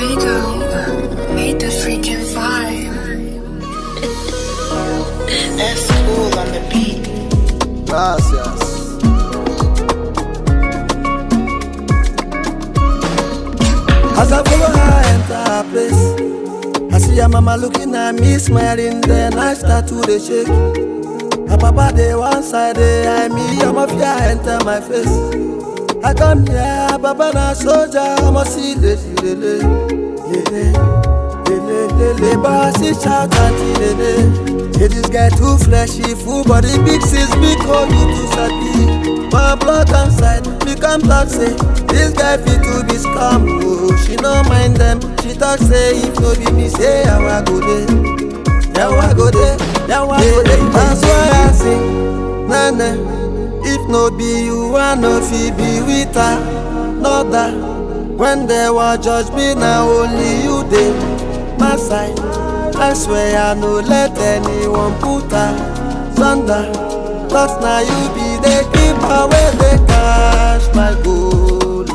Rico made the freaking vibe. That's cool on the beat. Gracias. As I follow her enter her place, I see her mama looking at me, smiling. Then I start to dey shake. Her papa dey one side, dey eye me. I'm a fear enter my face. I come here, her papa na soldier. I'm a see lady, lele, lele, lele, lele. But I see shout auntie, lele. Say this guy too fleshy, full body, big sis, big hole, you too sabi. My blood come side, become talk say this guy fit to be scam. Oh, she no mind them. She talk say if no be me, say how I go there. Yeah, I go there. Yeah, I go there. That's why I sing. Nah, nah. If no be you, I no fit be with her. No that. When they will judge me, now only you dey my side. I swear I no let anyone put her thunder. Cause now you be the keeper where they cash my gold.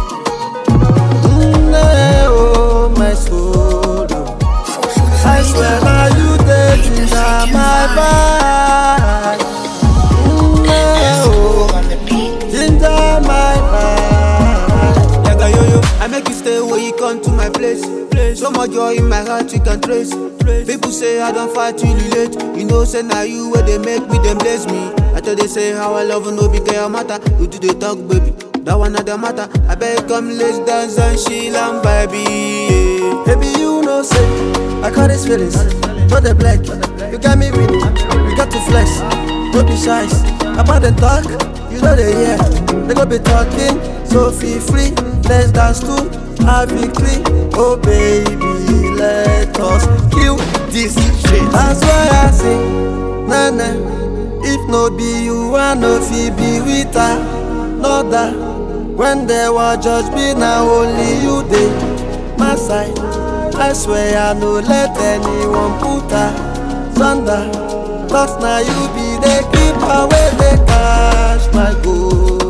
Mm, eh, oh, my soul. oh. I swear now you the ginger my vibe. Mm, eh, That's oh, cool on the beat. ginger my vibe. Yaga yo yo, I make you stay when you come to my place. place. So much joy in my heart you can trace. trace. People say I don't fight till you late. You know, say now you where they make me, them bless me. I tell they say how I love no big girl matter. You do the talk, baby. That one not the matter. I beg come let's dance and chill and baby. Yeah. Baby, you know, say I got these feelings. Not the black, you got me with it. We got to flex, don't be shy. About the talk, you know they hear. They go be talking, so feel free. Let's dance to a victory. Oh baby, let us kill this shit. That's why I sing, nah nah. If no be you, I no fit be with her. No that when they will judge me, now only you dey my side. I swear I no let anyone put her thunder. Cause now you be the keeper where they cash my gold.